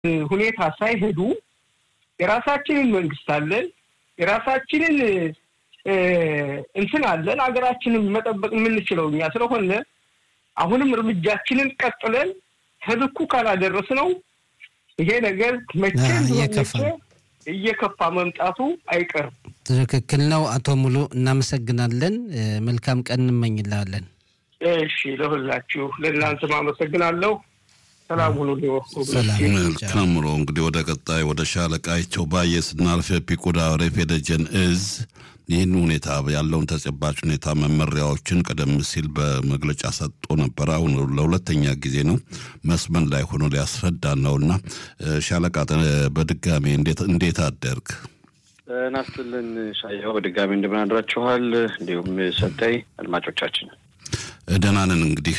ሁኔታ ሳይሄዱ የራሳችንን መንግስት አለን፣ የራሳችንን እንትን አለን። ሀገራችንን መጠበቅ የምንችለው እኛ ስለሆነ አሁንም እርምጃችንን ቀጥለን ከልኩ ካላደረስ ነው ይሄ ነገር መቼ እየከፋ መምጣቱ አይቀርም። ትክክል ነው። አቶ ሙሉ እናመሰግናለን። መልካም ቀን እንመኝላለን። እሺ፣ ለሁላችሁ ለእናንተም አመሰግናለሁ። ሰላም ሁኑ። ከምሮ እንግዲህ ወደ ቀጣይ ወደ ሻለቃቸው ባየ ስናልፍ ፒኮዳ ሬፍ የደጀን እዝ ይህን ሁኔታ ያለውን ተጨባጭ ሁኔታ መመሪያዎችን ቀደም ሲል በመግለጫ ሰጥቶ ነበር። አሁን ለሁለተኛ ጊዜ ነው መስመን ላይ ሆኖ ሊያስረዳ ነውና ሻለቃ በድጋሚ እንዴት አደርግ ናስትልን ሻያው በድጋሚ እንደምን አድራችኋል? እንዲሁም ሰጠይ አድማጮቻችን ደህና ነን። እንግዲህ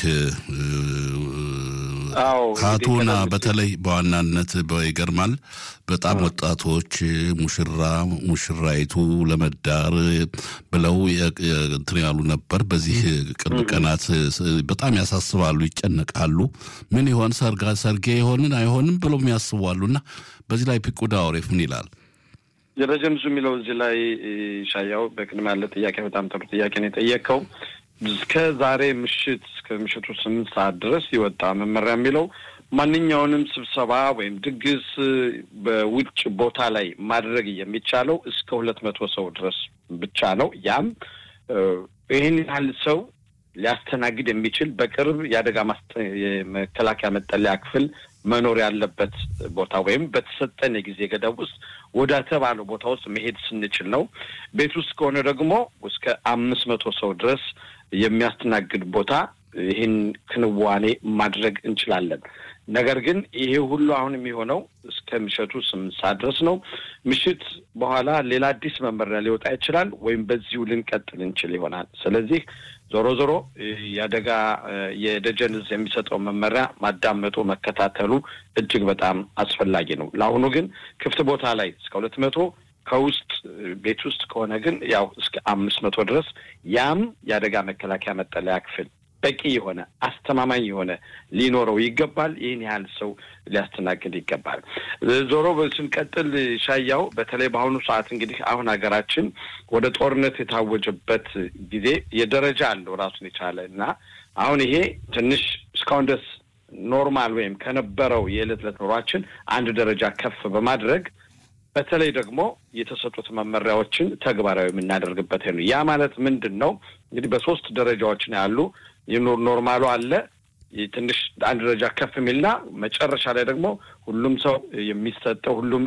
ካቱና በተለይ በዋናነት ይገርማል። በጣም ወጣቶች ሙሽራ ሙሽራይቱ ለመዳር ብለው እንትን ያሉ ነበር። በዚህ ቅርብ ቀናት በጣም ያሳስባሉ፣ ይጨነቃሉ። ምን ይሆን ሰርጌ ይሆንን አይሆንም ብለው የሚያስቧሉ እና በዚህ ላይ ፒቁዳ ወሬፍ ምን ይላል? የረጀም ዙ የሚለው እዚህ ላይ ሻያው በቅድም ያለ ጥያቄ በጣም ጥሩ ጥያቄ ነው የጠየቀው። እስከ ዛሬ ምሽት እስከ ምሽቱ ስምንት ሰዓት ድረስ የወጣ መመሪያ የሚለው ማንኛውንም ስብሰባ ወይም ድግስ በውጭ ቦታ ላይ ማድረግ የሚቻለው እስከ ሁለት መቶ ሰው ድረስ ብቻ ነው። ያም ይህን ያህል ሰው ሊያስተናግድ የሚችል በቅርብ የአደጋ የመከላከያ መጠለያ ክፍል መኖር ያለበት ቦታ ወይም በተሰጠን የጊዜ ገደብ ውስጥ ወደ ተባለው ቦታ ውስጥ መሄድ ስንችል ነው። ቤት ውስጥ ከሆነ ደግሞ እስከ አምስት መቶ ሰው ድረስ የሚያስተናግድ ቦታ ይህን ክንዋኔ ማድረግ እንችላለን። ነገር ግን ይሄ ሁሉ አሁን የሚሆነው እስከ ምሽቱ ስምንት ሰዓት ድረስ ነው። ምሽት በኋላ ሌላ አዲስ መመሪያ ሊወጣ ይችላል፣ ወይም በዚሁ ልንቀጥል እንችል ይሆናል። ስለዚህ ዞሮ ዞሮ የአደጋ የደጀን እዝ የሚሰጠው መመሪያ ማዳመጡ መከታተሉ እጅግ በጣም አስፈላጊ ነው። ለአሁኑ ግን ክፍት ቦታ ላይ እስከ ሁለት መቶ ከውስጥ ቤት ውስጥ ከሆነ ግን ያው እስከ አምስት መቶ ድረስ ያም የአደጋ መከላከያ መጠለያ ክፍል በቂ የሆነ አስተማማኝ የሆነ ሊኖረው ይገባል። ይህን ያህል ሰው ሊያስተናግድ ይገባል። ዞሮ ስንቀጥል ሻያው በተለይ በአሁኑ ሰዓት እንግዲህ አሁን ሀገራችን ወደ ጦርነት የታወጀበት ጊዜ የደረጃ አለው ራሱን የቻለ እና አሁን ይሄ ትንሽ እስካሁን ድረስ ኖርማል ወይም ከነበረው የዕለት ዕለት ኑሯችን አንድ ደረጃ ከፍ በማድረግ በተለይ ደግሞ የተሰጡት መመሪያዎችን ተግባራዊ የምናደርግበት ነው። ያ ማለት ምንድን ነው? እንግዲህ በሶስት ደረጃዎች ነው ያሉ ኖርማሉ አለ ትንሽ አንድ ደረጃ ከፍ የሚልና መጨረሻ ላይ ደግሞ ሁሉም ሰው የሚሰጠው ሁሉም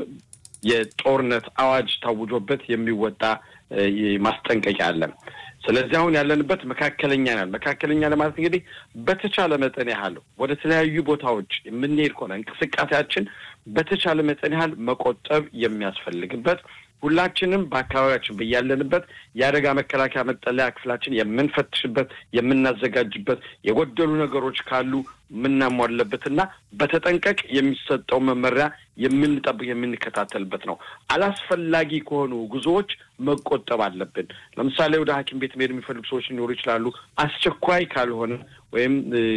የጦርነት አዋጅ ታውጆበት የሚወጣ ማስጠንቀቂያ አለ። ስለዚህ አሁን ያለንበት መካከለኛ ያል መካከለኛ ለማለት እንግዲህ በተቻለ መጠን ያህል ወደ ተለያዩ ቦታዎች የምንሄድ ከሆነ እንቅስቃሴያችን በተቻለ መጠን ያህል መቆጠብ የሚያስፈልግበት ሁላችንም በአካባቢያችን በያለንበት የአደጋ መከላከያ መጠለያ ክፍላችን የምንፈትሽበት የምናዘጋጅበት የጎደሉ ነገሮች ካሉ የምናሟለበትና በተጠንቀቅ የሚሰጠው መመሪያ የምንጠብቅ የምንከታተልበት ነው። አላስፈላጊ ከሆኑ ጉዞዎች መቆጠብ አለብን። ለምሳሌ ወደ ሐኪም ቤት መሄድ የሚፈልጉ ሰዎች ሊኖሩ ይችላሉ። አስቸኳይ ካልሆነ ወይም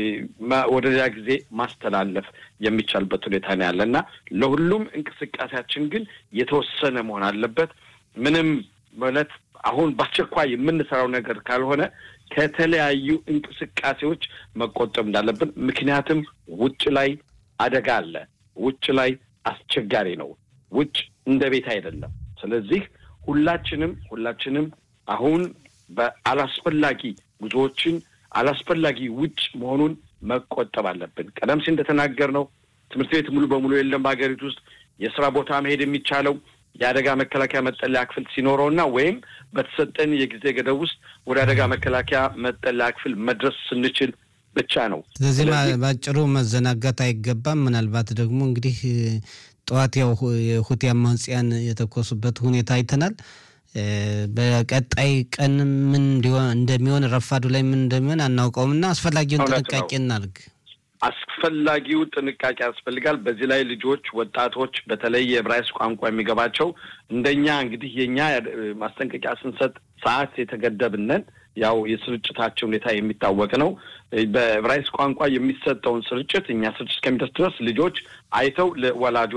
ወደ ሌላ ጊዜ ማስተላለፍ የሚቻልበት ሁኔታ ነው ያለ እና ለሁሉም እንቅስቃሴያችን ግን የተወሰነ መሆን አለበት። ምንም ማለት አሁን በአስቸኳይ የምንሰራው ነገር ካልሆነ ከተለያዩ እንቅስቃሴዎች መቆጠብ እንዳለብን። ምክንያቱም ውጭ ላይ አደጋ አለ። ውጭ ላይ አስቸጋሪ ነው። ውጭ እንደ ቤት አይደለም። ስለዚህ ሁላችንም ሁላችንም አሁን በአላስፈላጊ ጉዞዎችን አላስፈላጊ ውጭ መሆኑን መቆጠብ አለብን። ቀደም ሲል እንደተናገር ነው ትምህርት ቤት ሙሉ በሙሉ የለም በሀገሪቱ ውስጥ የስራ ቦታ መሄድ የሚቻለው የአደጋ መከላከያ መጠለያ ክፍል ሲኖረውና ወይም በተሰጠን የጊዜ ገደብ ውስጥ ወደ አደጋ መከላከያ መጠለያ ክፍል መድረስ ስንችል ብቻ ነው። ስለዚህ በአጭሩ መዘናጋት አይገባም። ምናልባት ደግሞ እንግዲህ ጠዋት ያው የሁቲ አማጽያን የተኮሱበት ሁኔታ አይተናል። በቀጣይ ቀን ምን እንደሚሆን ረፋዱ ላይ ምን እንደሚሆን አናውቀውም እና አስፈላጊውን ጥንቃቄ እናድርግ። አስፈላጊው ጥንቃቄ ያስፈልጋል። በዚህ ላይ ልጆች፣ ወጣቶች በተለይ የዕብራይስጥ ቋንቋ የሚገባቸው እንደኛ እንግዲህ የኛ ማስጠንቀቂያ ስንሰጥ ሰዓት የተገደብነን ያው የስርጭታቸው ሁኔታ የሚታወቅ ነው። በዕብራይስጥ ቋንቋ የሚሰጠውን ስርጭት እኛ ስርጭት እስከሚደርስ ድረስ ልጆች አይተው ለወላጆ